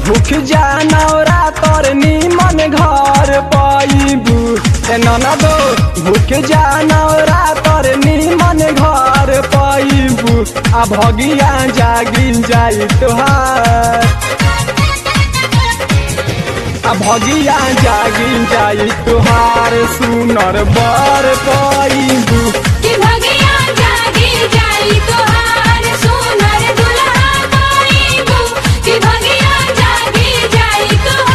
भूख जानौरा तोर निमन घर पाइबू ए ननदो भूख जानौरा तोर निमन घर पाइबू आ भगिया जागिन जाई तोहार आ भगिया जागिन जाई तोहार सुनर बर पाइबू कि भगिया जागी जाई तोहार सोनर दुल्हा पाइबू कि भगिया जागी जाई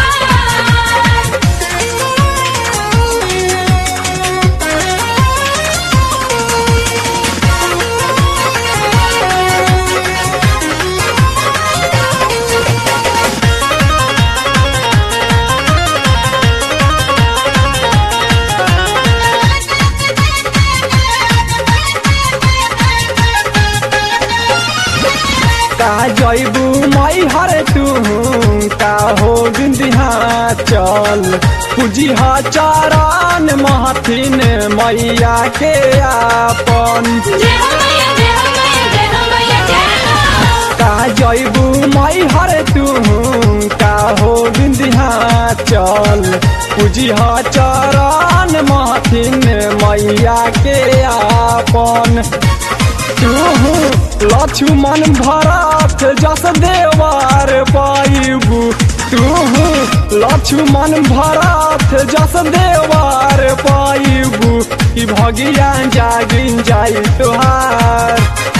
का जैबू मई हर तू का हो बिंदिहा चल पूजी चरण महथिन मैया के आपन जय हो मैया जय हो मैया जय हो मैया जय हो का जैबू मई हर तू का हो बिंदिहा चल पूजी चरण महथिन मैया के आपन तू लक्ष्मण भरत जस देवार पाइबू तू लक्ष्मण भरत जस देवार पाइबू ई भगिया जागिन जाई तोहार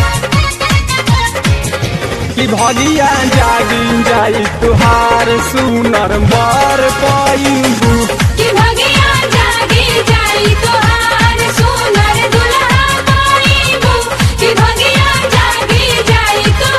ई भगिया जागिन जाई तोहार सुनर बर पाइबू कि भगिया जागी जाई तोहार सोनर दुल्हा पाइबू कि भगिया जागी जाई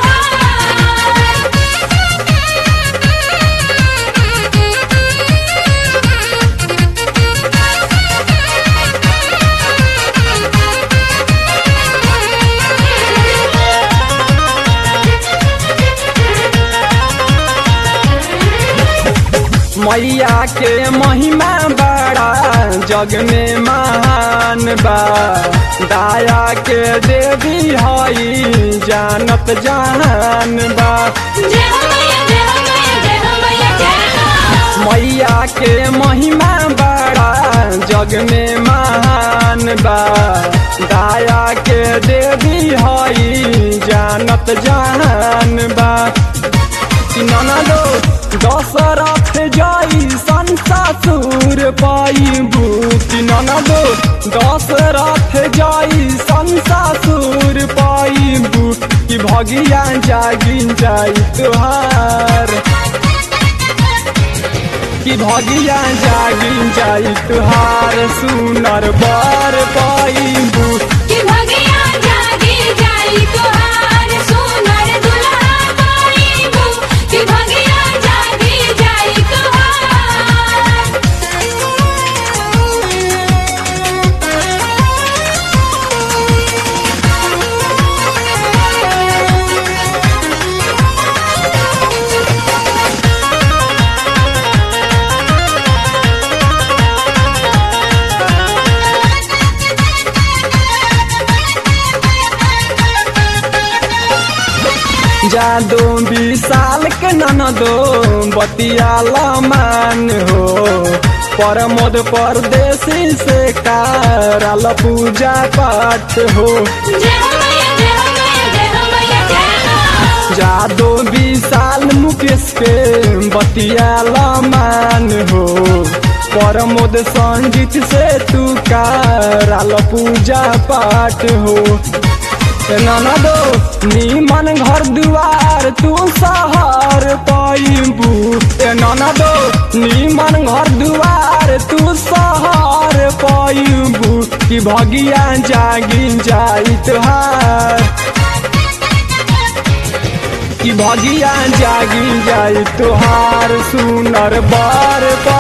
मैया के महिमा बड़ा जग में महान बा दाया के देवी हई जानत जहान बा जय हो मैया जय हो मैया जय हो मैया जय हो मैया के महिमा बड़ा जग में महान बा दाया के देवी हई जानत जहान बा कि ननदो दशरथ जाई संसासुर पाइबू कि ननदो दशरथ जाई संसासुर पाइबू कि भगिया जागिन जाई तुहार कि भगिया जागिन जाई तुहार सुनर बर पाइबू कि भगिया जागी जाई तोहार सोनर दुल्हा पाइबू कि भगिया जागी जाई जादो विशाल के ननदो बतियाला मान हो परमोद परदेसी से कारल पूजा पाठ हो जय हो मैया जय हो मैया जय हो मैया जय हो जादो विशाल मुकेश के बतियाला मान हो परमोद संगीत से तू कारल पूजा पाठ हो ननदो नीमन घर दुआर तू सहर पाइबू ए ननदो नीमन घर दुआर तू सहर पाइबू कि भगिया जागिन जाई तुहार कि भगिया जागिन जाई तुहार सुनर बार